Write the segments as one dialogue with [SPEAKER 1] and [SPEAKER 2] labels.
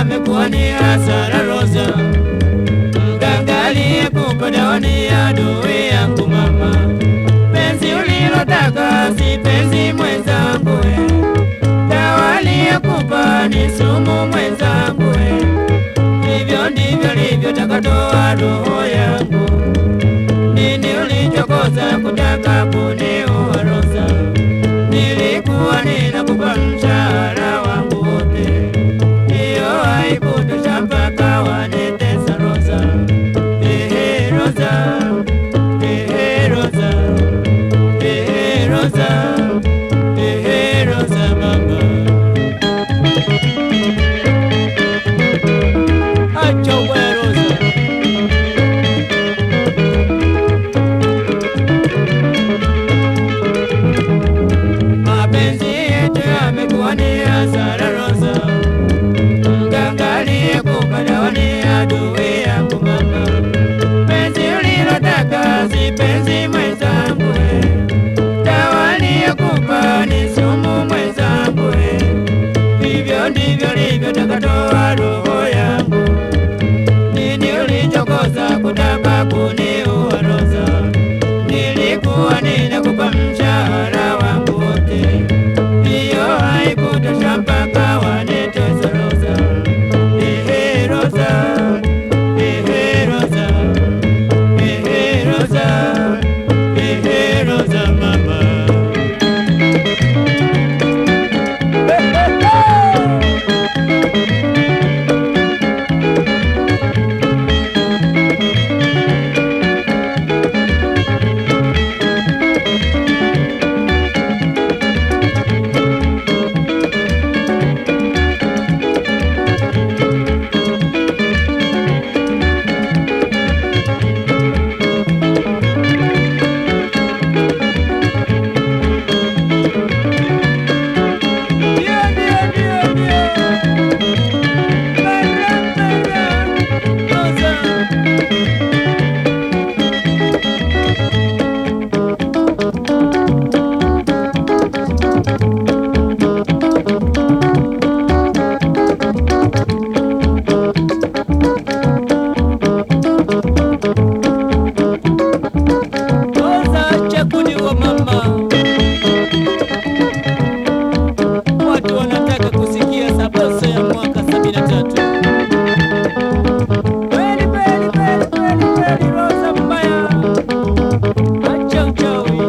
[SPEAKER 1] amekuwa ni hasara Rosa, mganga aliyekupa dawa ni adui yangu mama. Penzi ulilotaka si penzi mwenzangu, we. dawa aliyekupa ni sumu mwenzangu, we. hivyo ndivyo livyotaka toa roho yangu. Nini ulichokosa kutaka kuniua Rosa? Nilikuwa ninakupa mshahara wangu wote, hiyo haikutosha mpaka wanitesa Rosa. Ehe Rosa, ehe Rosa, ehe Rosa, ehe Rosa mama. Acha uwe Rosa. Mapenzi yetu yamekuwa ni hasara Rosa, mganga aliyekupa dawa ni adui yangu mama. Penzi ulilotaka si penzi mwenzangu, we. dawa aliyekupa ni sumu mwenzangu, we. hivyo ndivyo livyotaka toa roho yangu. Nini ulichokosa kutaka kuniua Rosa? Nilikuwa ninakupa mshahara wangu wote, hiyo haikutosha mpaka wanitesa Rosa. Ehe Rosa, ehe Rosa, ehe Rosa, ehe Rosa mama. Ndio, ndio, ndio, ndio. Bara, bara, Rosa. Rosa, acha kuniua mama. Watu wanataka kusikia sabaso ya mwaka sabini na tatu. Kweli kweli kweli kweli kweli, Rosa mbaya, acha uchawi.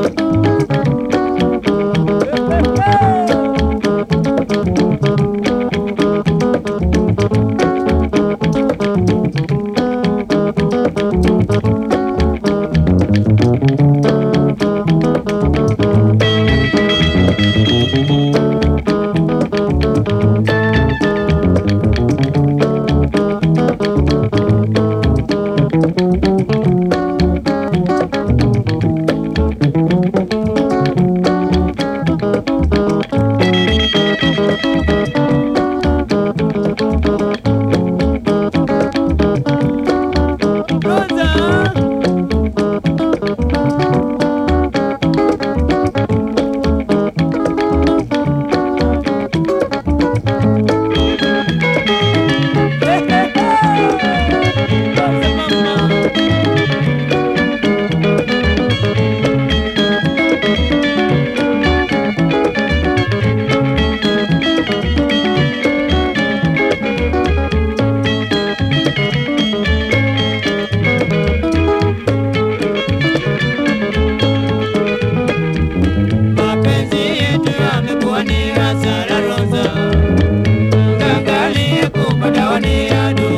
[SPEAKER 1] Rosa. Rosa mama. Mapenzi yetu yamekuwa ni hasara Rosa, mganga aliyekupa dawa ni adui